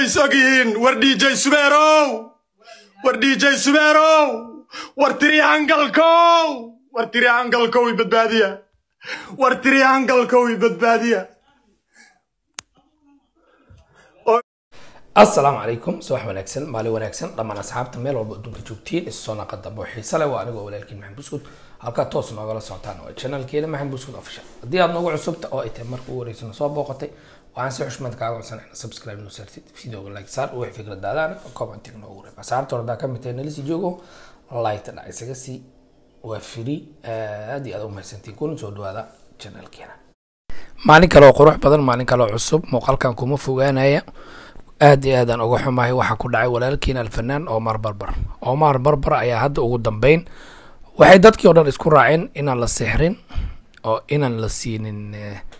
ways og yihiin war dj subeerow war dj subeerow war triangalkow war triangalkow i badbaadiya war triangalkow i badbaadiya asalaamu calaykum subax wanaagsan maalin wanaagsan dhammaan asxaabta meel walba adduunka joogtiin isu soo naqa dambe oo xiise leh waa anigoo walaalkiin maxamed buskud halkaa toos noogala socotaan waa channelkeeda maxamed buskud official haddii aad noogu cusubta oo ay tahay marka ugu horeysana soo booqatay waxaan si xushmad kaaga codsan inaad subscribe noo saartid videoga like saar wixii fikradaadaan commentiga noogu reeb asxaabta hordaa ka mid tahay nalisi joogo like dhac isaga sii waa free aad iyo aad u mahadsantiin kuna soo dhawaada channelkeena maalin kale oo qurux badan maalin kale oo cusub muuqaalkan kuma fogaanaya aad iyo aadaan uga xumahay waxaa ku dhacay walaalkiin alfanaan omar barbar omar barbar ayaa hadda ugu dambeyn waxay dadkii oo dhan isku raaceen inaan la sixrin oo inaan la siinin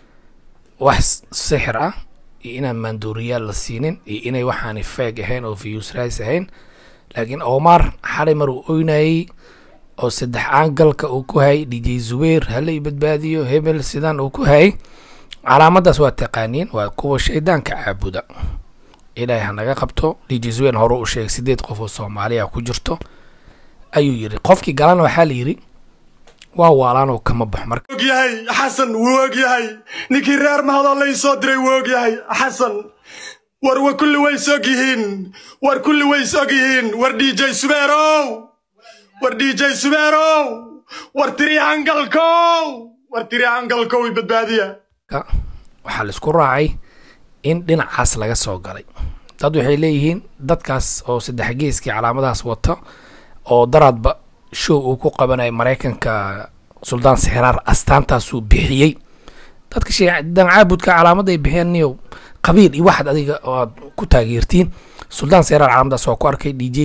wax sixir ah iyo inaan maanduuriyaal la siinin iyo inay waxaani feeg ahayn oo views rise ahayn laakiin omar xalay mar uu oynayay oo saddex aangalka uu ku hayay dj zubeir halay badbaadiyo hebel sidaan uu ku hayay calaamadaas waa taqaaniin waa kuwa shaydaanka caabuda ilaahay hanaga qabto dj zuwein hore u sheegay sideed qof oo soomaaliya ku jirto ayuu yiri qofkii galana waxaa la yidhi waa waalaanoo kama baxo marka og yahay xasan wuu og yahay ninkii reer mahadoo lay soo diray wuu og yahay xasan war wa kulli ways og yihiin war kulli ways og yihiin war dj subeerow war dj subeerow war triangalkow war triangalkow i badbaadiya waxaa la isku raacay in dhinacaas laga soo galay dad waxay leeyihiin dadkaas oo saddex geeskii calaamadahaas wata oo daraadba show uu ku qabanaya maraykanka suldaan sixraar astaantaasuu bixiyey dadka shaydan caabudka calaamada ay bixiyeen niyow qabiil iyo waxaad adiga aad ku taageertiin suldaan sixraar calaamadaas waa ku arkay d j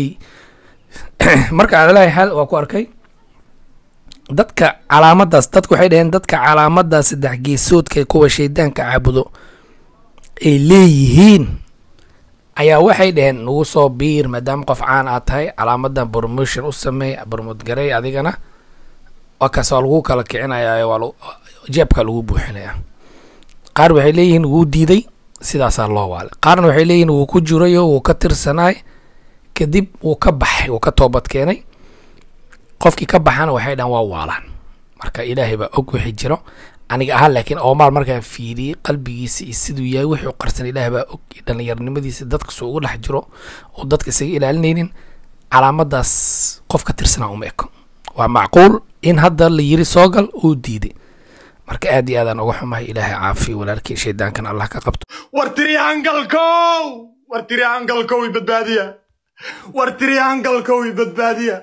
marka alalahi xaal waa ku arkay dadka calaamadaas dadka waxay dhaheen dadka calaamadaas saddex geesoodka kuwa shaydaanka caabudo ay leeyihiin ayaa waxay dhaheen nagu soo biir maadaama qof caan aad tahay calaamadan promotion u sameey promote garey adigana waa kaas waa lagu kala kicinaya waa jeebka lagu buuxinaya qaar waxay leeyihiin wuu diiday sidaasaa loo waalay qaarna waxay leeyihiin wuu ku jirayo wuu ka tirsanaay kadib wuu ka baxay wuu ka toobad keenay qofkii ka baxana waxay dhahan waa waalaan marka ilaahay baa og wixii jiro aniga ahaan laakiin oomaal markaan fiiriyey qalbigiisa iyo siduu yahay wixii u qarsan ilaah baa og dhallinyarnimadiisa dadka soo ugu dhex jiro oo dadka isaga ilaalinaynin calaamadaas qof ka tirsanaa uma eko waa macquul in hadda la yiri soogal uu diiday marka aad iyo aadaan uga xumahay ilaahay caafiyo walaalkii shaydaankan allah ka qabto war triangalkow war triangalkow i badbaadiya war triangalkow i badbaadiya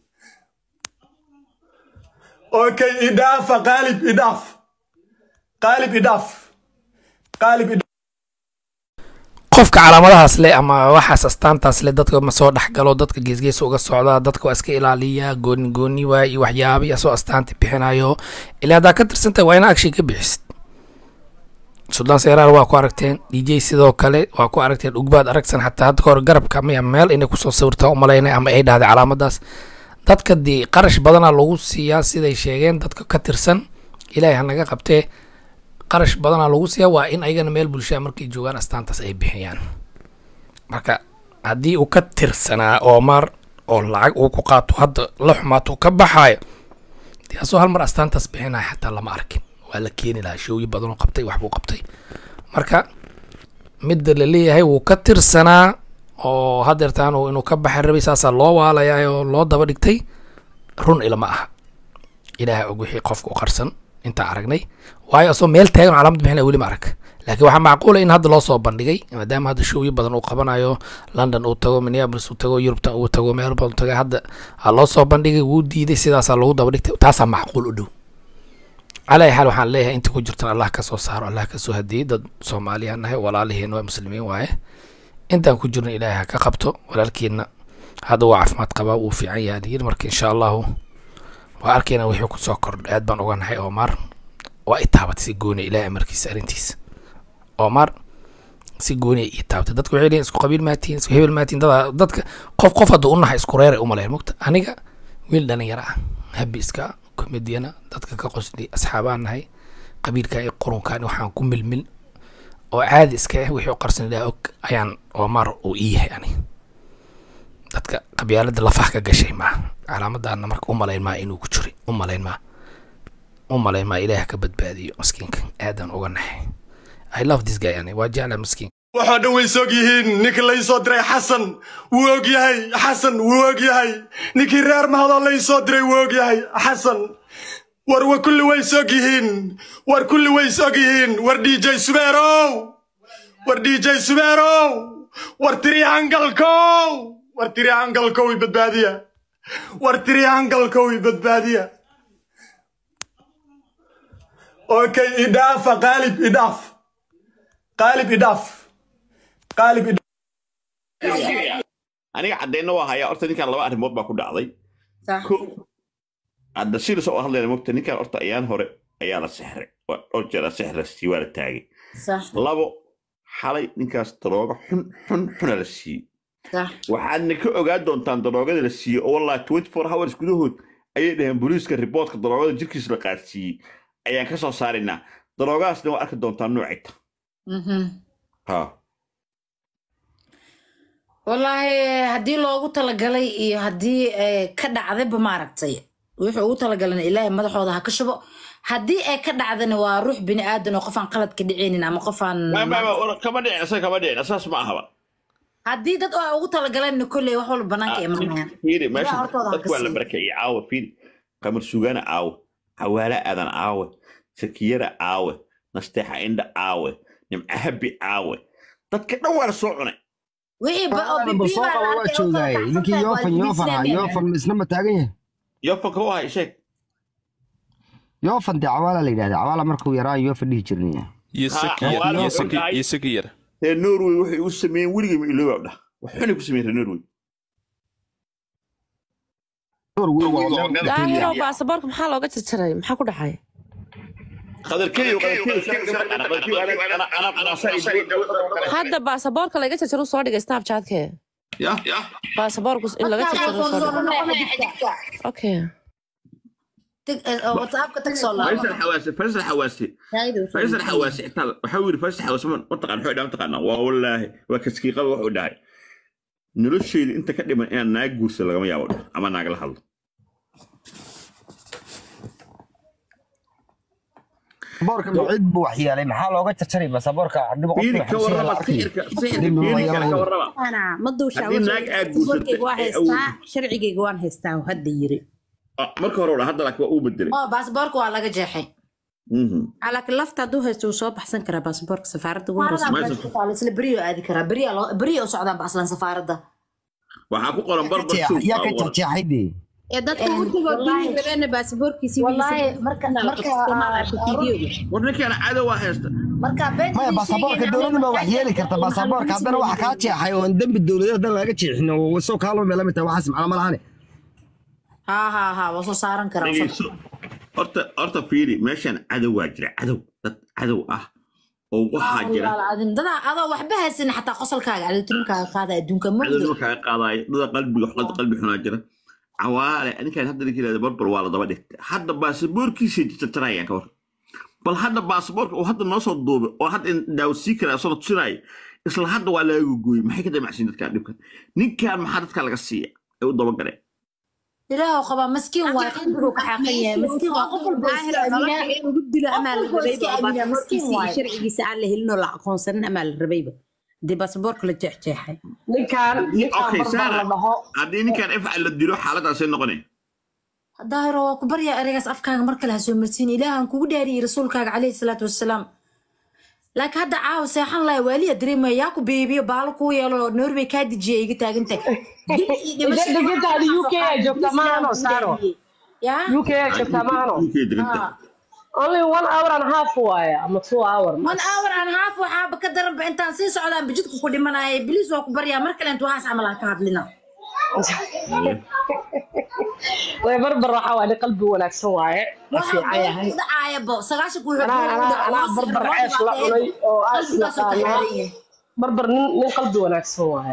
okay idhaafa qaalib idhaaf qaalib idhaaf qaalib idhaaf qofka calaamadahaas leh ama waxaas astaantaas leh dadka ma soo dhex galo dadka geesgeesa uga socdaa dadka waa iska ilaaliya gooni gooni waay iyo waxyaaba asoo astaanta bixinayo ilaa haddaa ka tirsantahay waa ina action ka bixisid suldaan seeraar waa ku aragteen d j sidoo kale waa ku aragteen ugbaad aragsan xataa hadda kahor garabka miya meel inay kusoo sawirtaa umalaynay ama ay dhahday calaamadaas dadka dee qarash badana lagu siiyaa siday sheegeen dadka ka tirsan ilaahay hanaga qabtee qarash badana lagu siiyaa waa in ayagana meel bulshada markay joogaan astaantaas ay bixiyaan marka haddii uu ka tirsanaa omar oo lacag uu ku qaato hadda la xumaato ka baxaayo dee asoo hal mar astaantaas bixinaya xataa lama arkin waa la keeni lahaa shooyi badanoo qabtay waxbuu qabtay marka midda la leeyahay wuu ka tirsanaa oo hadeertaan inuu ka baxay rabay saasaa loo waalayaa oo loo daba dhigtay run ilama aha ilaaha og wixii qofka u qarsan intaa aragnay waayo asoo meel taagan calaamad bixinaya weli ma arag laakiin waxaa macquula in hadda loo soo bandhigay maadaama hadda showyo badan uu qabanayo london uu tago minneapolis uu tago yurubtan uu tago meel badan tago hadda ha loo soo bandhigay wuu diiday sidaasaa lagu daba dhigtay taasaa macquul u dhow calaa xaal waxaan leeyahay inta ku jirtan allah ka soo saaro allah ka soo hadiyey dad soomaaliyan nahay walaaliheen waa muslimiin waaye intaan ku jirno ilaahay ha ka qabto walaalkeenna hadda waa caafimaad qabaa wuu fiican yahay lyiri marka insha allahu waa arkayna wixii kusoo kordho aad baan uga nahay omar waa itaabatay si gooniya ilahay amarkiisa arrintiisa omar si gooniya ii taabatay dadka waxay leeyihin isku qabiil maatiin isku hebel maatiin dada dadka qof qof hadda u nahay isku reeray umalayn mugta aniga wiil dhalinyaro ah habi iska komediyana dadka ka qosli asxaabaan nahay qabiilkan iyo qurunkan waxaan ku milmil oo caadi iska ah wixii u qarsan ilaa og ayaan omar uu ii yahay ani dadka qabyaalada lafaha ka gashay maa calaamadaana marka u malayn maa inuu ku jiray u malayn maa u malayn maa ilaah ka badbaadiyo miskiinka aadan uga naxay i love this guy ani waa jecla miskiin waxoo dhan way sog yihiin ninkii laysoo diray xasan wuu og yahay xasan wuu og yahay ninkii reer mahadoo laysoo diray wuu og yahay xasan war wa kulli way sog yihiin war kulli way sog yihiin war dj subeerow war dj subeerow war tirihangalkow war tirihangalkow i badbaadiya war tirihangalkow i badbaadiya okay idhaafa qaalib idhaaf qaalib idhaaf qaalib idhaaf aniga caddeynna waa hayaa horta ninkan laba arrimood baa ku dhacday ko hadda sidas oo hadlayna mogta ninkan horta ayaan hore ayaa la sexray waa dhowr jeer la sexra sii waa la taagay labo xalay ninkaas daroogo xun xun xuna la siiyey waxaadna ka ogaa doontaan daroogada la siiyey oo wallahi twenty four hours gudahood ayay dhaheen booliiska riboortka daroogada jirkiisa la qaadsiiyey ayaan ka soo saaraynaa daroogadaasna waa arki doontaa noocayta ha wallaahi haddii loogu talagalay iyo haddii eh, ka dhacdayba maaragtay wuxuu ugu talagalana ilaahay madaxooda ha ka shubo haddii ay ka dhacdana waa ruux bini aadan oo qofaan qalad ka dhicaynin ama qofaan Ma- ma- ma- kama dhicin asaga kama dhicin saas ma ahaba haddii dad oo ay ugu talagaleen kolley wax walba banaanka imanayaan fiiri meesha Ilaa hortooda ha dadku ka waa la sii. barakeeyey caawa fiiri qamar sugaana caawe cawaale aadan caawe sakiyara caawe nasteexa indha caawe nimca habi caawe dadka dhan waa la soo cunay wixii ba oo bal bibiyo soo baa la qaba waa arkay oo joogaaye kala ninkii kacsan yoofan tahay, waa yoofan ha isbiisleen yoofan isna ma taagan yahay yofanka u ahay sheeg yoofan dee cawaala la yidhahda cawaala markuu yaraa yoofan dhihi jirnay iyo Ha, saki awaal iyo wuxuu saki dhahay- iyo saki yar reer norway waxay u sameeyeen weligay ma ilooba dhah waxunay ku sameeyeen reer norway door weyn waa meel daahiro baasaboorka maxaa looga jarjaray maxaa ku dhacay qadarkeeyo qadarkeeyo hadda baasaboorka laga jarjaro soo dhigay snapchatkee ya baasaboorku in laga jarjaro soo dhigay okay Tag- eh, oo whatsappka tag soo laabo faysal xawaase faysal xawaase faysal xawaase xitaa waxaa yiri faysal xawaase ma mataqaan wuxuu dhahay mataqaanaa waa wallaahi waa kaskiiqada wuxuu dhahay nolosheyda inta ka dhiman inaan naag guursa lagama yaabo dhah ama naagala hadlo baasaboorka cid buu waxyeelay maxaa looga jarjaray baasaboorka hadhiba fiiri ka qofka warraba sixirka sixirka fiiriga ka warraba أنا ما دوش Haddii naag aad guursato, waan ee haystaa awood. sharcigayga waan haystaa oo hadda yiri Ah, marka hore hadda laakiin waa uu bedelay oo baasaboorka waa laga jeexay Mhm. laakiin lafta hadduu haysto wuu soo baxsan karaa baasaboorka safaaradda ugu horeysa Maysan. isla beriyo aadi karaa beriya loo- beriya u socdaan ba aslan safaaradda waxaa ku qoran barbar show yaa ka jarjeexay dee ee dadka Een, urtigoo wallaahi- dili gabeena baasaboorkiisii wallaahi marka marka war ninkaan cadow waa haysta marka been maya baasaboorka dowladda ma waxyeeli karta baasaboorka haddana waxa kaa jeexay oo dembi dowladeed haddana laga jeexin oo soo kaalmo meel lamid tahay waxaas macno ma lahane ha ha ha waa soo saaran karaa dhegeyso horta horta fiiri meeshan cadow waa jira cadow dad cadow ah oo waxaa jira adin dadaa adoo waxba haysan xataa qosolkaaga alitinkaaga qaada adduunka cadow mugdi nima kaaga qaadaayo dada qalbiga qalbi qalbi xunaa jira cawaale ninkaan hadda ninka yidhahda barbar waa la daba dhigtay hadda baasaboorkiisa jarjarayaan ka war bal hadda baasaboorka uu hadda noo soo duubay oo hadda daawsii kara asoo tusinaayo isla hadda waa laga gogoyey maxay ka damacsiin dadkaan dhibkan ninkaan maxaa dadka laga siiya ay u dabagaleen ilaahu qabaa maskiin waay qalbiguu ka xaaqan yahay maskiin waa qof walba iska aaminaa lagu dilo amaa la Qof walba rabayba iska oo aaminaa, baasaboorkiisa miskiin iyo waaye. sharcigiisa aan la helin oo la aqoonsanin amaa la rabayba dee baasaboorka la jeexjeexay ninkaan ninkaan okay barbar saara la dhaho haddii ninkaan ifcal la dilo xaaladaasay noqonay daahiro waa ku baryaa ereygaas afkaaga mar kale ha soo marsiin ilaahan kugu dhaariyey rasuulkaaga calayhi salaatu wassalaam laakiin hadda caawa seexan lahay waaliya dareemaya yaa ku beebiyo baalo kuu yeelo norway kaa dejiya iga taagantay Degantaada UK aa joogtaa maahano, Saaro. yaa UK aa joogtaa maahano ninkay deganta only one hour and a half waaye ama two hour one hour and half waxaaba ka daranba intaan sii socdaan bijidku ku dhimanaya biliis waa ku baryaa mar kale intu waxaas camal ha ka hadlina way barbar waxaa waaye nin qalbi wanaagsan waaye waa fiican yahay dhacaayabo sagaashan ku anaa anaa anaa barbar cees la cunay oo aas naqaanaa barbar nin nin qalbi wanaagsan waaye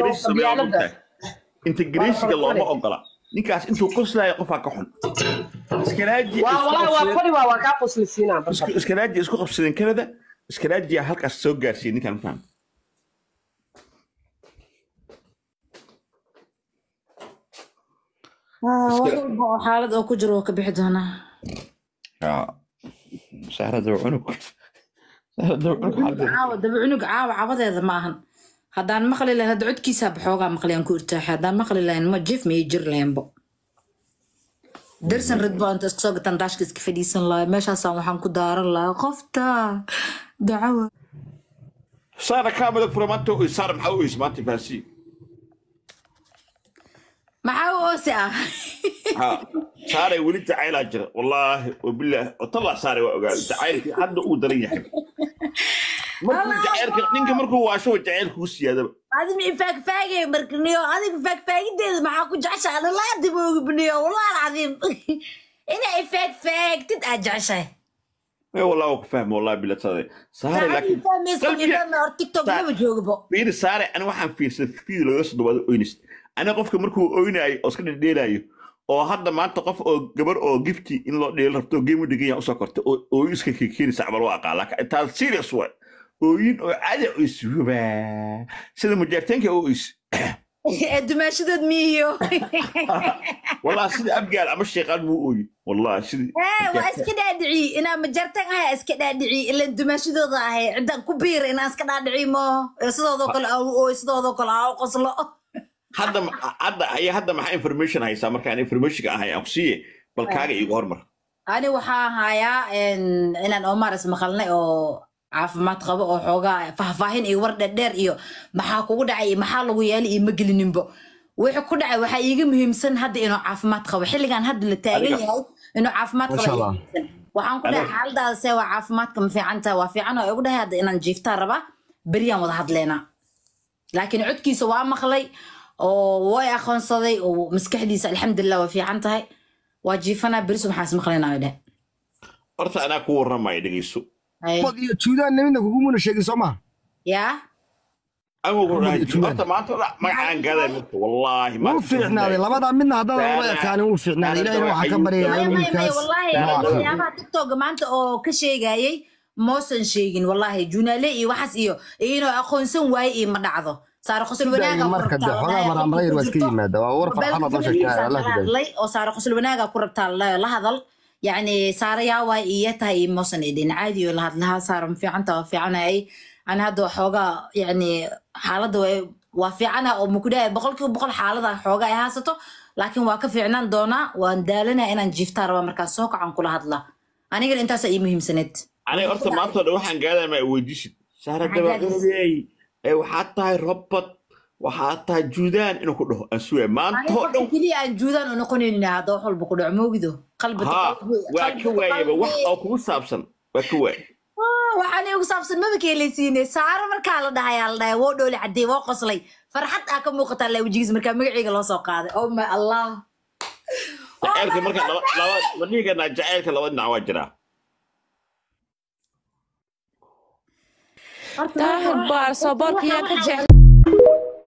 integrasiga looma ogola ninkaas intuu qoslaayo qofaa ka xun iskaraaji waa isku walaa waa qabsadeen- fari waa waa kaa qoslisiinaa isku- iskaraaji isku qabsadeen kanada iskaraajiya halkaas soo gaarsiiyey ninkan faham wax walba oo xaalad oo ku jiro oo ka bixi doonaa sahrada cunug sahrada cunug xaaladda caawa daba cunug caawa cabadeeda ma ahan haddaan maqli lahayn hadda codkiisaa baxoogaa maqlayaan ku irtaaxay haddaan maqli lahayn ma jif miyay jir lahaynbo darsan rid baa inta isku soo gataan daashka iska fadhiisan lahaa meeshaasaan waxaan ku daaran lahaa qofta dacawa saara kaamada fura maanta oo saara maxaa u is maanta fahansi maxaa u oosi ah ha saaray weli jacaylaa jira wallaahi wabilaahi watallaa saaray waa ogaa jacaylkii hadda uu daran yahay markuu jacaylka ninka markuu waasho jacaylka ku siyaadaba adi mi faagfaagay markaniyo adiga faagfaagideeda maxaa ku jeceshahay adalaa dib oogi baniyo wallahi alcadiim inay faagfaagtid aad jeceshahay ee wallaahi waa ku fahma wallaahi bilatada saaray laakiin qalbiga- tiktok Sa- maba joogbo fiiri saare ani waxaan fiirsaday video laga soo dhawaado oynist ani qofka markuu oynaayo oo iska dhedheelaayo oo hadda maanta qof oo gabar oo gifti in loo dheelo rabto oo game u dhigan yahay usoo kortay oo ooyin iska keenaysa camal waa aqaan laakiin taas serious waay ooyin oo caadi oo is wabaa sida mujaarteenka oo is ee dumaashadood miiyo wallahi sida abgaal ama sheeqaan muu ooyin wallahi sida ee waa iska dhaadhici inaa majartan ahay iska dhaadhici ila dumaashadooda ahay ciddaan ku biira inaan iska dhaadhici mo sidoodoo kale aa u ooy sidoodoo kale aa u qoslo hadda hadda ayaa hadda maxaa information haysaa markaan informationka ahay aan ku siiye bal kaaga iigu hormar ani waxaa hayaa inaan omar ismaqalnay oo caafimaad qabo oo xoogaa faahfaahin iyo war dheerdheer iyo maxaa kugu dhacay iyo maxaa lagu yeelay iyo ma gelininbo wixii ku dhacay waxaa iiga muhiimsan hadda inuu caafimaad qabo xilligan hadda la taagan Adiga. yahay inuu caafimaad qabo Masha iiga Allah. muhiimsan. waxaan ku dhahay Adiga. xaaladaada see waa caafimaadka ma fiican tahay waa fiican oo igu dhahay hadda inaan jiiftaa rabaa beriyaan wada hadleynaa laakiin codkiisa waa maqlay oo way aqoonsaday oo maskaxdiisa alxamdulilah waa fiican tahay waa jiifanaa berisu maxaa ismaqlaynaa dheh horta anaa ku warramaya dhegeyso Hay. Mod iyo juudaan nimidna kugumuna sheegin soo maha yaa anigu ku dhahay Juwan. horta maanta dha- magacaan gaaday marka wallaahi wuu maanta fiicnaaday labadaa midna haddaan laba Saara. ekaanin wuu fiicnaaday Saara ilaahina waxaa ka waxay- baryayaa maya in maya maya wiilkaas wallahi noo caafiyo waxyaabaha tiktoka maanta oo ka sheegayay moosan sheegin wallahi junaale iyo waxaas iyo iyo inuu aqoonsan waaye iyo ma dhacdo saare qosol wanaaga ku marka de rabtaa xogaa maraamlayr waa iska yimaada waa war farxan oo sheegtaa allah ku hadlay oo saare qosol wanaaga ku rabtaa la la hadal yacni saare yaa waay iyo tahay iyo moosan idhin caadi oo la hadlahaa saare ma fiicanta waa fiicanayay ani hadda xoogaa yacni xaaladda way- waa fiicana oo mukudhaa boqolkiiba boqol xaalada xoogaa ay haysato laakiin waa ka fiicnaan doonaa waan daalanaya inaan jiiftaa rabaa markaas soo kacan kula hadla anigana intaasaa ii muhiimsaneed aniga horta maanta oo dhan waxaan gaadaya ma weydiisid saara Maxaa dabaqadeey ee waxaad tahay robot waxaad tahay juudaan inuu ku dhaho aan sugaya maanta aniga oo qofka dhan keliya aan juudaan u noqonaynin hadda wax walba ku dhaco moogido qalbi ha waa ka waayaba wax oo kugu saabsan waa ka waay waxaan igu saabsan maba keelaysiine saaro markaa la dhahay aa la dhahay woo dhooli cadey woo qoslay farxad aa ka muuqataa la wejigiis markaa magaceyga loo soo qaaday oh my allah jacaylka marka laba laba ma dhihi karnaa jacaylka laba dhinac waa jiraa daahir baar soo boorka yaa ka jecel